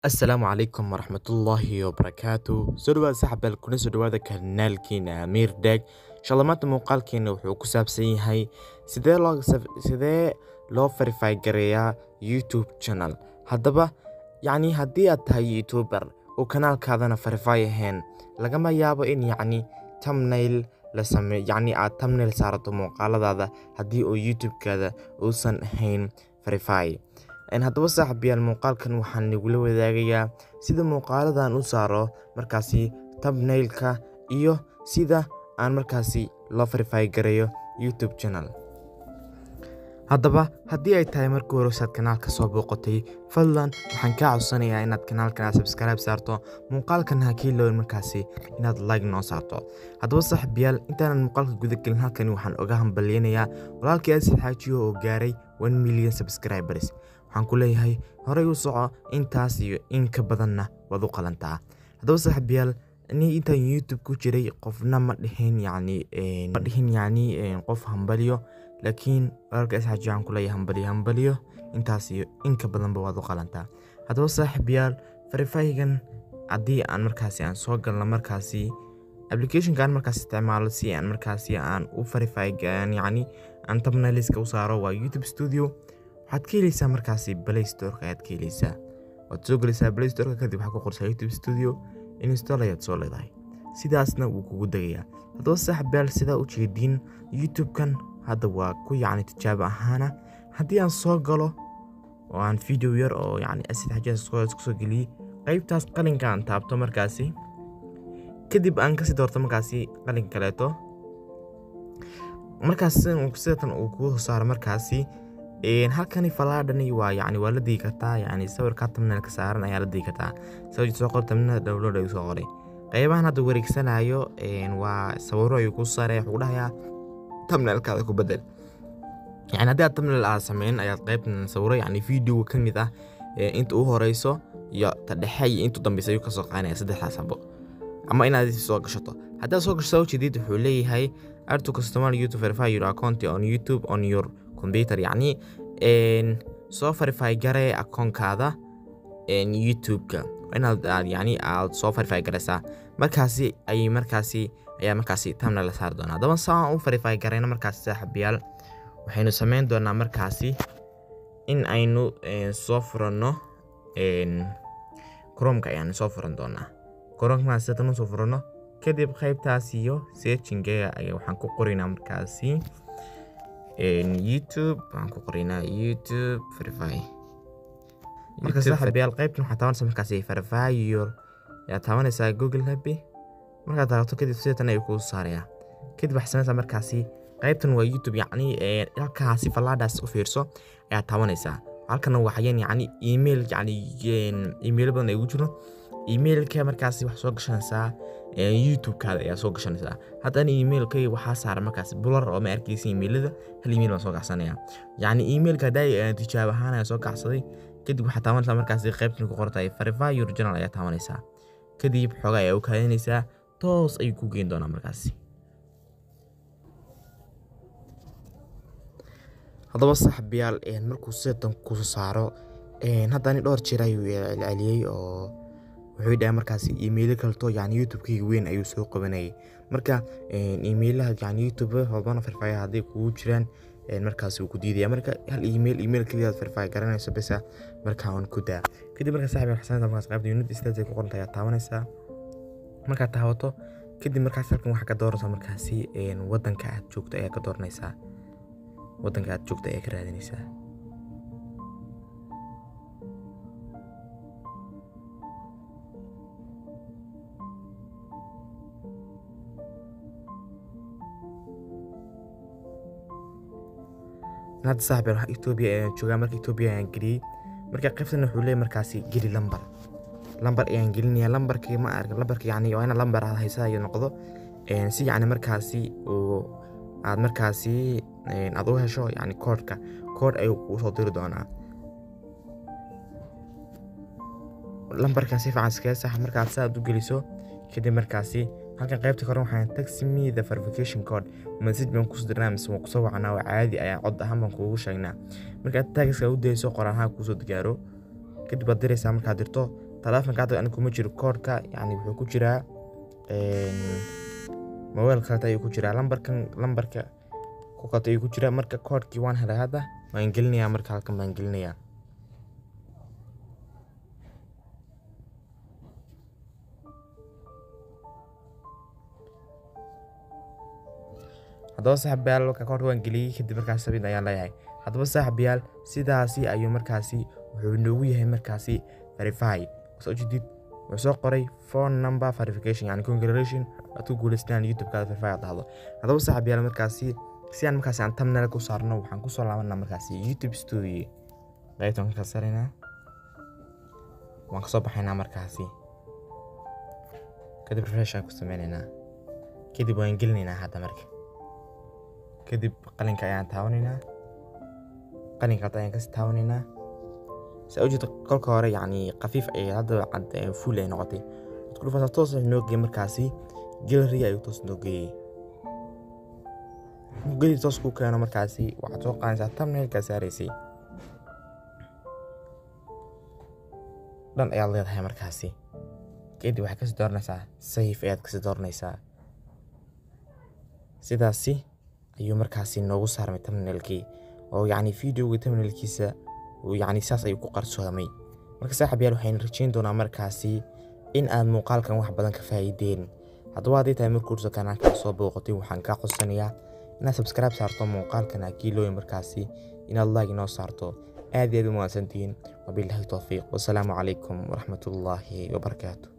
asalaamu calaykum waraxmatullaahi wabarakaatu soo dhawaada saxbal kuna soo dhawaada kanaalkiina amiir deeg inshallah maanta muuqaalkeena wuxuu ku saabsan yahay sidee loo sidee loo verify gareeyaa youtube channel haddaba yacni haddii aad tahay youtuber oo kanaalkaadana verify ahayn lagama yaabo in yacni thumbnail la same yacni aad thumbnail saarato muuqaaladaada haddii oo youtube-kaada uusan ahayn verify haddaba saaxibayaal muuqaalkan waxaan nagula wadaagayaa sida muuqaaladan u saaro markaasi tabnailka iyo sida aan markaasi loo verify gareeyo youtube channel haddaba haddii ay tahay markii hore saad kanaalka soo booqotay fadlan waxaan kaa codsanayaa inaad kanaalkan subscribe saarto muuqaalkan ha kii lowin markaasi inaad like noo saarto haddaba saaxibayaal intaanan muuqaalka gudagelin halkani waxaan oga hambalyanayaa walaalkii asid xaajiyo oo gaaray one million subscribers waxaan ku leeyahay horey u soco intaas iyo in ka badanna waad u qalantaa haddaba saaxibayaal ni intaan youtube ku jiray qofna ma dhihin yacni ma dhihin yacni qof hambaliyo laakiin walaalka isxaaji waxaan ku leeyahay hambaliyo hambaliyo intaas iyo in ka badanba waad u qalantaa haddaba saaxibayaal verifygan haddii aan markaasi aan soo galno markaasi applicationka aan markaas isticmaalo si aan markaasi aan u verify yacni aan tabnaliska u saaro waa youtube studio waxaad ka heleysaa markaasi play storeka ayaad ka heleysaa waad soo gelaysaa play storeka kadib waxaa ku qorsaa youtube studio install ayaad soo leedahay sidaasna wuu kugu degayaa haddaba saaxibayaal sidaa u jeediin youtube-kan hadda waa ku yacni tijaabo ahaana haddii aan soo galo oo aan video yar oo yacni asid xajaas isku soo geliyey qaybtaas qalinka aan taabto markaasi kadib aan kasii doorto markaasi qalin kaleeto markaas sidatan uu kugu saaro markaasi halkani falaadhani waa yani waa la digi kartaa yani sawirka tamneelka saaran ayaa la digi kartaa sawir soo qor tamneel download ayuu soo qoray qaybahan hadda wareegsanayo waa sawiro ayuu ku saaray wuxuu dhahayaa tamneelkaada ku bedel yani haddii aad tamneel aad sameyn ayaad qaybtan sawiro yani video ka mid ah inta u horeyso iyo ta dhexe iyo intu dambeysa ayuu kasoo qaanaya saddexdaas habo ama inaad soo gashato haddii aad soo gashato ujeedid wuxuu leeyahay artu customer youtube verify your account on youtube on your computer yacni soo verify garee akoonkaada youtube-ka inaad aad yacni aad soo verify garaysaa markaasi ay markaasi ayaa markaasi tamna la saari doonaa haddaba saa u verify garayna markaasi saaxibayaal waxaynu sameyn doonaa markaasi in aynu soo furanno chromeka ayaanu soo furan doonaa chromeka sidatan usoo furanno kadib qaybtaas iyo searchinga ayaa waxaan ku qoraynaa markaasi youtube waxaan ku qoraynaa youtube verify marka saaxibayaal qaybtan waxaa taabanaysa markaasi verify your ayaa taabanaysaa google happy markaad taabato kadib sidatan ayuu kuu saarayaa kadib waxaa samaysaa markaasi qaybtan waa youtube yacni halkaasi fallaadhaas u fiirso ayaa taabanaysaa halkana waxayeen yacni email yacni email badan ay ugu jiro emailka markaasi waxaa soo gashanaysaa youtube-kaada ayaa soo gashanaysaa haddana emailkay waxaa saara markaas bular oo ma arkeysa emailada hal email baan soo gacsanaya yacni emailka haddaa tijaab ahaan ayaa soo gacsaday kadib waxaa taabanaysaa markaasi qaybtan ku qortahay verify your journal ayaa taabanaysaa kadib xoogaa ayaa u kaadinaysaa toos ayuu ku geyn doonaa markaasi haddaba saaxibayaal markuu sidan ku saaro haddani dhowr jeer ayuu celceliyey oo wuxuu dhahay markaasi emailo kalto yani youtube-kayga weyn ayuu soo qabanayay marka emailaha yani youtube hodana verify hadday kugu jiraan markaasi wuu ku diidaya marka hal email email keliya aad verify garanayso bisa markaa un ku daa kadib marka saaxiib xasanada markaas qaybta unit state ay ku qoran tahay aad taabanaysaa markaad taabato kadib markaas halkan waxaa ka dooranaysaa markaasi wadanka aad joogto ayaad ka dooranaysaa wadanka aad joogto ayaa ka raadinaysaa hadda saaxibayaal waxa etoobiya ayaan joogaa marka etoobiya ayaan geliyey marka qaybtan wuxuu leeyahay markaasi geli lambar lambar ayaan gelinaya lambarkii ma arka lambarka yacni waa ina lambar aad haysa ayuu noqdo si yacni markaasi uu aad markaasi aad u hesho yacni koodhka koodh ayuu kuu soo diri doonaa lambarkan si fiican iskaga sax markaad saaad u geliso kadib markaasi halkan qaybta kore waxaan taxi me the verification code message baan kusoo dirnaa mise waan kusoo wacanaa waa caadi ayaa cod ahaan baan kuugu sheegnaa markaad tagiska u dayso qoraal ahaan kuusoo gaaro kadib waad diraysaa markaad dirto taleefanka hadda aniga kuma jiro koodhka yacni wuxuu ku jiraa mobile kaleta ayuu ku jiraa lambarkan lambarka ku kaleta ayuu ku jiraa marka koodhkii waan helay hadda waan gelinayaa marka halkan baan gelinayaa haddaba saaxibayaal marka koodhka waan geliyey kadib markaas sabid ayaan leeyahay haddaba saaxibayaal sidaasi ayuu markaasi wuxuu noogu yahay markaasi verify soo ujeedid wuxuu soo qoray phone number verification yani congratulation aad ku guuleystaan youtube-kaada verify aad dhahdo haddaba saaxibayaal markaasi si aan markaasi aan thumbnail ku saarno waxaan kusoo laabanaa markaasi youtube studio qaybta waan ka kasaraynaa waan kasoo baxaynaa markaasi kadib refresh aan ku sameynaynaa kadib waan gelinaynaa hadda marka kadib qalinka ayaan taawanaynaa qalinka hadda ayaan kasi taawanaynaa saa ujeeda kolka hore yacni khafiif ay hadda cad full ay noqotay dadku dhufasa toos noo geeyey markaasi gallery ayuu toos noo geeyey gallery toos ku keeno markaasi waxaad soo qaadaysaa thumbnailkaa saaraysay dhan ayaad leedahay markaasi kadib waxaad kasii dooranaysaa safe ayaad kasii dooranaysaa sidaasi ayuu markaasi noogu saarmay thumbnailkii oo yacni videoga thumbnailkiisa yacni saas ayuu ku qarsoomay marka saaxib yaal waxaynu rajeyn doonaa markaasi in aad muuqaalkan wax badan ka faa'iideen haddaba hadday tahay markuursa kanaalka soo booqatay waxaan kaa codsanayaa inaad subscribe saarto muuqaalkan akiilooyin markaasi inaad like inoo saarto aad iyo aad u mahadsantihiin wabilaahi towfiiq wasalaamu calaykum waraxmatullaahi wabarakaatu